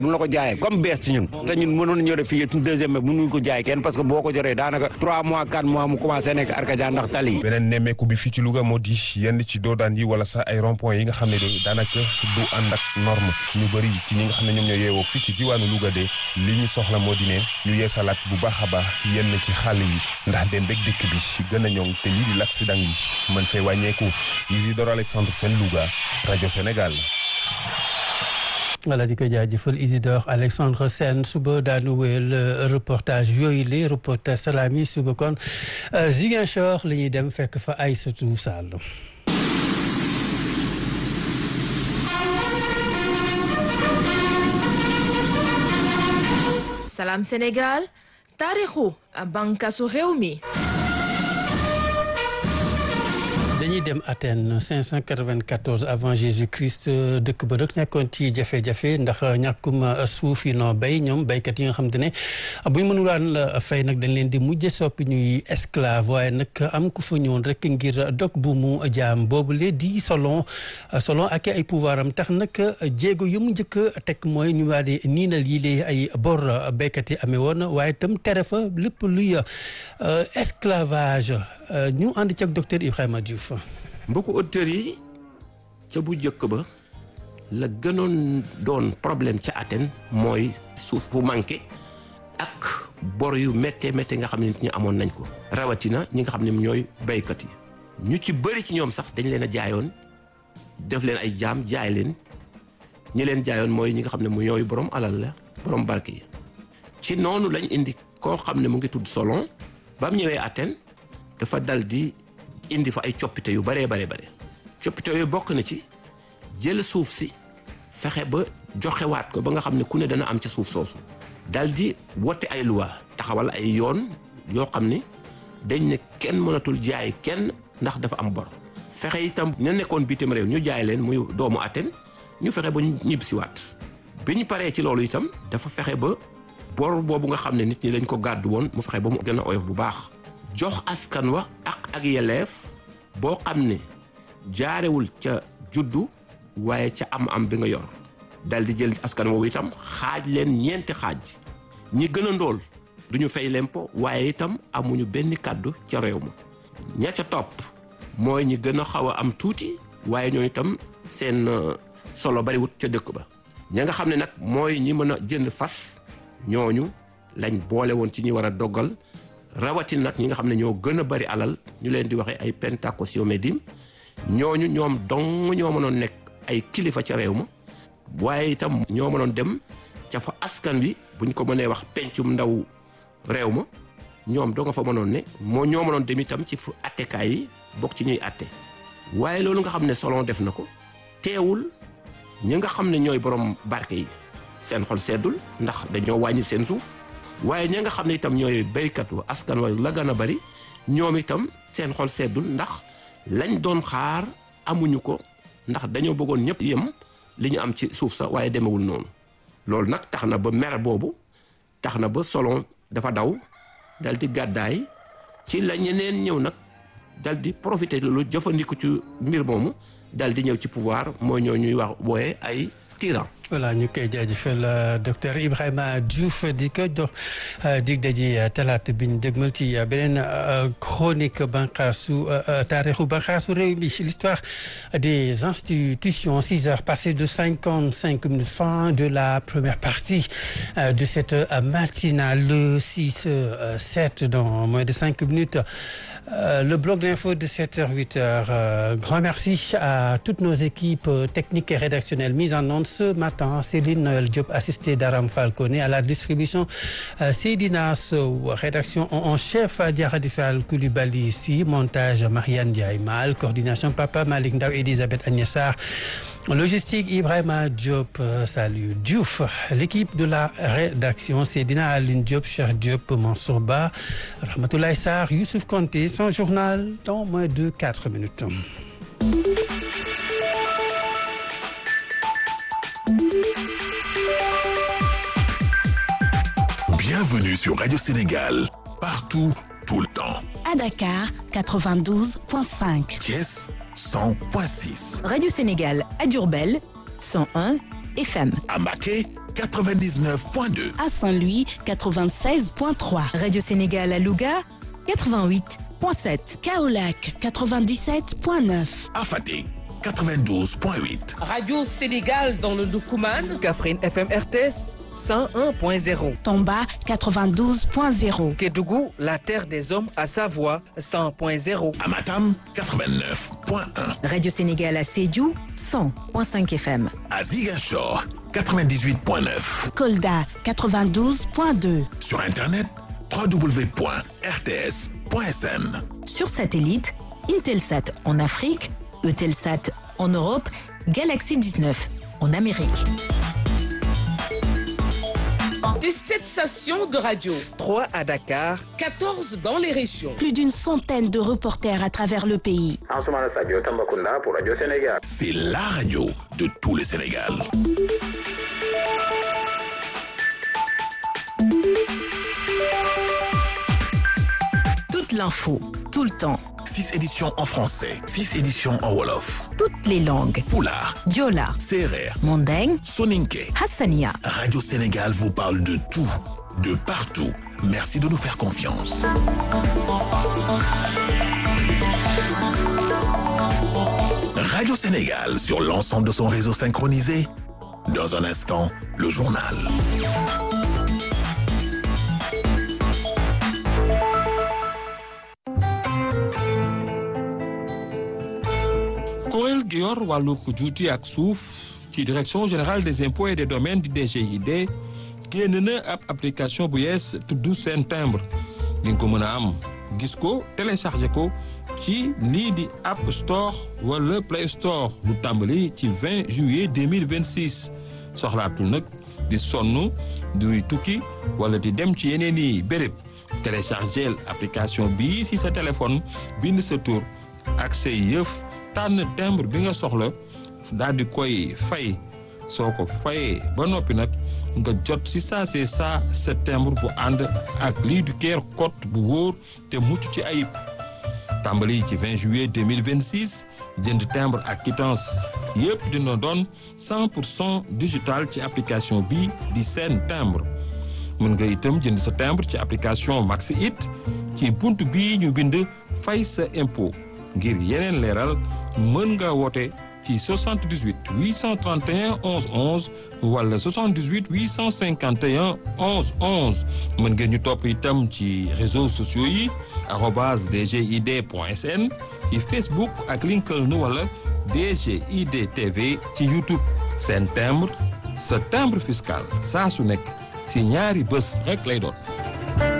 mun la ko jaayee comme bees ci ñun te ñun mënoon ñëw def fii deuxième bi mënuñ ko jaay kenn parce que boo ko joree daanaka trois mois quatre mois mu commencé nekk arkadia ndax tali yi beneen nemmeeku bi fii ci Louga moo di yenn ci doodaan yi wala sax ay rond-point yi nga xam ne de daanaka du ànd ak norme ñu bëri ci ñi nga xam ne ñoom ñoo yeewoo fii ci diwaanu Louga de li ñu soxla moo di ne ñu yeesalaat bu baax a baax yenn ci xàll yi ndax dem bek dëkk bi gën a ñoŋ te lii di l'accident yi mën fay wàññeeku Isidore Alexandre Sène Louga rajo Sénégal voilà di ko jaajëfal Isidore Alexandre Sène suba daanu wéyal reportage yooyu les reportage salami suba kon Ziguinchor la ñuy dem fekk fa Aïssatou Sall Salam Sénégal taarixu bànqaasu réew mi dañuy dem Athènes 594 avant Jésus-Christ dëkk ba rek nekkoon ci jafe-jafe ndax ñàkkum suuf yi noo béy ñoom béykat yi nga xam te ne bu ñu mënulaan fay nag dañ leen di mujje soppi ñuy esclave waaye nag am ku fa ñëwoon rek ngir dog bu mu jaam boobu le di selon selon ak ay pouvoir am tax nag jéego yu mu njëkk a teg mooy ñu waa di niinal yi lee ay bor béykat yi amee woon waaye itam tere fa lépp luy esclavage ñu ànd ci ak docteur Ibrahima Diouf. mbokku auditeurs yi ca bu njëkk ba la gënoon doon problème ca Athènes mooy suuf bu manqué ak bor yu méttee méttee nga xam ne nit ñi amoon nañ ko rawatina ñi nga xam ne ñooy béykat yi ñu ci bëri ci ñoom sax dañ leen a jaayoon def leen ay jaam jaay leen ñi leen jaayoon mooy ñi nga xam ne mu ñooy borom alal la borom barke yi ci noonu lañ indi koo xam ne mu ngi tudd Solon ba mu ñëwee Athènes dafa dal di indi fa ay coppite yu baree baree bare coppite yooyu bokk na ci jël suuf si fexe ba joxewaat ko ba nga xam ne ku ne dana am ca suuf soosu dal di wote ay loi taxawal ay yoon yoo xam ne dañ ne kenn mënatul jaay kenn ndax dafa am bor fexe itam ña nekkoon bitim réew ñu jaay leen muy doomu Athènes ñu fexe ba ñu ñibbisiwaat bi ñu paree ci loolu itam dafa fexe ba bor boobu nga xam ne nit ñi dañ ko gàddu woon mu fexe ba mu gën a oyof bu baax jox askan wa ak ak yeleef boo xam ne jaarewul ca juddu waaye ca am-am bi nga yor dal di jël askan woowu itam xaaj leen ñeenti xaaj ñi gën a ndóol du ñu fay lempo waaye itam amuñu benn kàddu ca réew ma ña ca topp mooy ñi gën a xaw a am tuuti waaye ñoo itam seen solo bariwut ca dëkk ba ña nga xam ne nag mooy ñi mën a jënd fas ñooñu lañ boole woon ci ñi war a doggal rawatina nag ñi nga xam ne ñoo gën a bari alal ñu leen di waxee ay pentakosyomedim ñooñu ñoom dong ñoo mënoon nekk ay kilifa ca réew ma waaye itam ñoo mënoon dem ca fa askan wi buñ ko mënee wax pencum ndaw réew ma ñoom doo nga fa mënoon ne moo ñoo mënoon dem itam ci fu attekaay yi bokk ci ñuy atte waaye loolu nga xam ne Solon def na ko teewul ñi nga xam ne ñooy borom barke yi seen xol seddul ndax dañoo wàññi seen suuf waaye ña nga xam ne itam ñooy béykat wa askan wa la gën a bari ñoom itam seen xol seddul ndax lañ doon xaar amuñu ko ndax dañoo bëggoon ñëpp yem li ñu am ci suuf sa waaye demewul noonu loolu nag tax na ba mer boobu tax na ba Solon dafa daw dal di gàddaay ci la ñeneen ñëw nag dal di profité lu jëfandiku ci mbir moomu dal di ñëw ci pouvoir mooy ñoo ñuy wax wooye ay tyran voilà ñu koy jaajëfal docteur Ibrahima Diouf di ko jox dig daji talaata bi ñu dégmal ci beneen chronique banqaasu taarixu banqaasu réew mi l'histoire des institutions six heures passées de cinquante cinq minutes fin de la première partie de cette matinale six sept dans moins de cinq minutes le bloc d'info de 7h 8h grand merci à toutes nos équipes techniques et rédactionnelles mises en onde ce matin Céline Noël Diop assisté d'Aram Falcone à la distribution Seydina Sow rédaction en chef Diaradi Fall Coulibaly ici montage Marianne Ndiaye Mal coordination Papa Malick Ndaw Elisabeth Agnès Sarr logistique Ibrahima Diop salut Diouf l'équipe de la rédaction Seydina Aline Diop Cheikh Diop Mansour Ba Rahmatoulaye Sarr Youssouf Konté son journal dans moins de quatre minutes Bienvenue sur Radio Sénégal, partout, tout le temps. À Dakar, 92.5. Thiès, 100.6. Radio Sénégal à Diourbel, 101 FM. À Mbacké, 99.2. À Saint-Louis, 96.3. Radio Sénégal à Louga 88.7. Kaolac, 97.9. À Fatick, 92.8. Radio Sénégal dans le Doukouman. Kaffrine FM RTS 101.0. Tomba, 92.0. Kédougou, la terre des hommes à Savoie 100.0. À Matam, 89.1. Radio Sénégal à Sédhiou 100.5 FM. À Ziguinchor, 98.9. Kolda, 92.2. Sur Internet, www.rts.sn. Sur satellite, Intelsat en Afrique, Eutelsat en Europe, Galaxy 19 en Amérique. Des 7 stations de radio, 3 à Dakar, 14 dans les régions. Plus d'une centaine de reporters à travers le pays. C'est la radio de tout le Sénégal. Toute l'info, tout le temps, 6 éditions en français, 6 éditions en Wolof. toutes les langues. Poulard, Diola, Serer, Mandeng, Soninke. Hassania. Radio Sénégal vous parle de tout, de partout. Merci de nous faire confiance. Radio Sénégal sur l'ensemble de son réseau synchronisé. Dans un instant, le journal. kuréel gi yor wàllu juuti ak suuf ci direction générale des impôts et des domaines di DGID génn na ab application bu yees tudd seen timbre di nga ko mën a am gis ko téléchargé ko ci lii di App Store wala Play Store lu tàmbali ci 20 juillet 2026 soxlaatul nag di sonn duy tukki wala di dem ci yeneen i béréb téléchargé application bii si sa téléphone bind sa tur ak say yëf tànn timbre bi nga soxla daal di koy fay soo ko fayee ba noppi nag nga jot si saa see saa sa timbre bu ànd ak lii du keer code bu wóor te mucc ci ayib tàmbali ci 20 juillet 2026 jënd timbre ak quittance yëpp dina doon 100 pour cent digital ci application bi di seen timbre mën nga itam jënd sa timbre ci application Maxi It ci bunt bii ñu bind fay sa impôt ngir yeneen leeral mën nga woote ci 78 831 11 11 wala 78 851 11 11 mën ngeen ñu topp itam ci réseaux sociaux yi arobase dgid point sn ci Facebook ak LinkedIn wala DGID TV ci YouTube seen timbre sa timbre fiscal saa su nekk si ñaari bés rek lay doon.